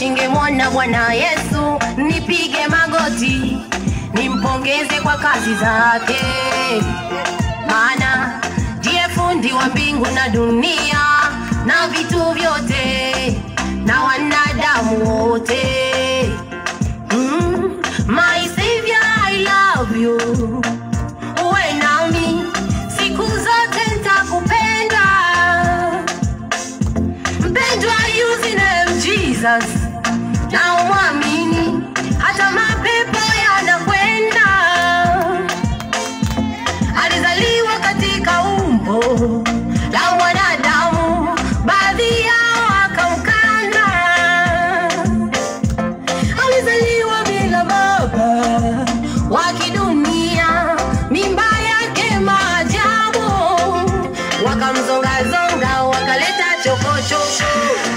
shingemwona Bwana Yesu, nipige magoti nimpongeze kwa kazi zake, maana ndiye fundi wa mbingu na dunia na vitu vyote na wanadamu wote. Mm, my savior, I love you. Uwe nami siku zote nitakupenda mpendwa using name Jesus na umwamini hata mapepo yanakwenda alizaliwa katika umbo la mwanadamu baadhi yao akamkana alizaliwa bila baba wa kidunia mimba yake maajabu wakamzongazonga wakaleta chokochoko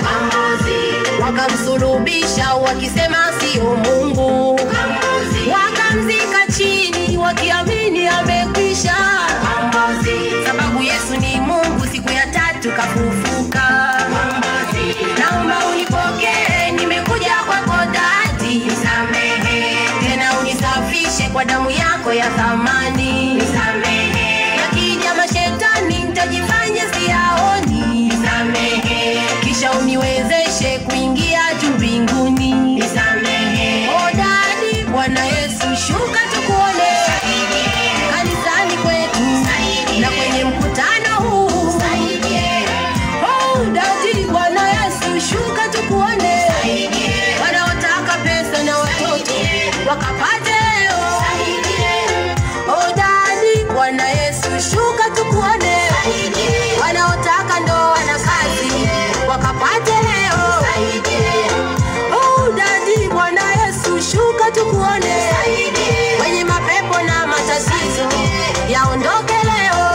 wakamsulubisha wakisema sio mungu wakamzika chini wakiamini amekwisha sababu yesu ni mungu siku ya tatu kafufuka naomba unipokee nimekuja kwako dadi tena unisafishe kwa damu yako ya thamani yakija mashetani nitajifanya siyaoni kisha uniwezeshe kuingia juu mbinguni O dadi bwana yesu shuka tukuone kanisani kwetu na kwenye mkutano huu Oh, dadi bwana yesu shuka tukuone wanaotaka pesa na watoto wakapate leo Oh, dadi bwana yesu shuka tukuone wanaotaka ndoa na kazi wakapate leo Oh, dadi bwana yesu shuka tukuone wenye mapepo na matatizo yaondoke leo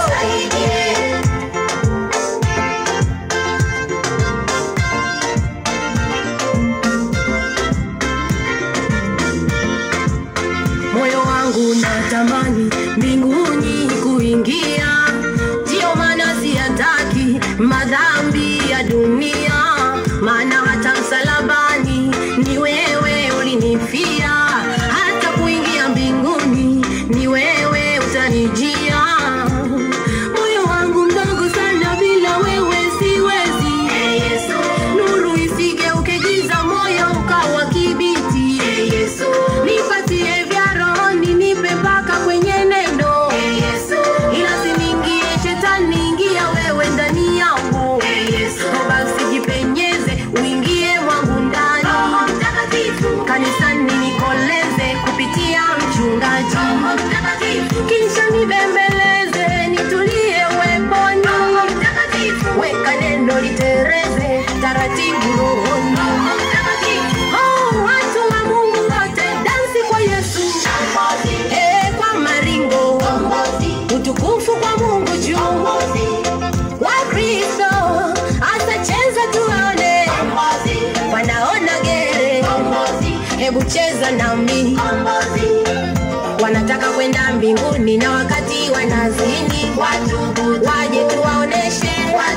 moyo wangu natamani mbinguni kuingia, ndiyo maana siyataki madhambi ya dunia, maana hata msalabani ni wewe ulinifia, hata kuingia mbinguni ni wewe utanijia. Moyo wangu mdogo sana, bila wewe siwezi. Nuru isigeuke giza, moyo ukawa kibiti. Nipatie vya rohoni, nipe mpaka kwenye neno. Ila siniingie shetani, ingia wewe ndani yangu. Basi jipenyeze, uingie mwangu ndani. Kanisani nikoleze kupitia mchungaji, kisha nibembeleze, nitulie weponi. Weka neno litereze taratibu rohoni. Oh, watu wa Mungu wote dansi kwa Yesu. Eh, kwa maringo. Utukufu kwa Mungu juu. Wakristo atacheza tuone. Wanaona gere. Hebu cheza nami. Wanataka kwenda mbinguni na wakati wanazini. Waje tuwaoneshe.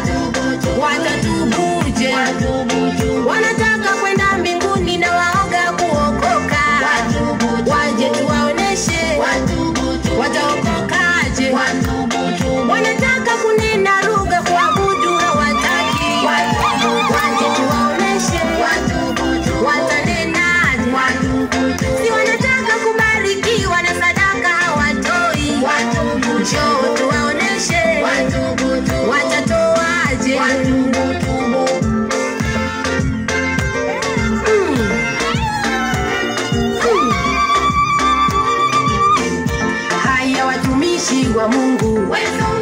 Watatubuje. Wanataka kwenda mbinguni na waoga kuokoka. Waje tuwaoneshe. Wataokokaje? Wanataka kunena lugha kuabudu hawataki. Waje tuwaoneshe. Watanenaje? Si wanataka kubarikiwa na sadaka hawatoi. Njoo tuwaoneshe. Watatoaje? Mm. Mm. Haya watumishi wa Mungu, Wewe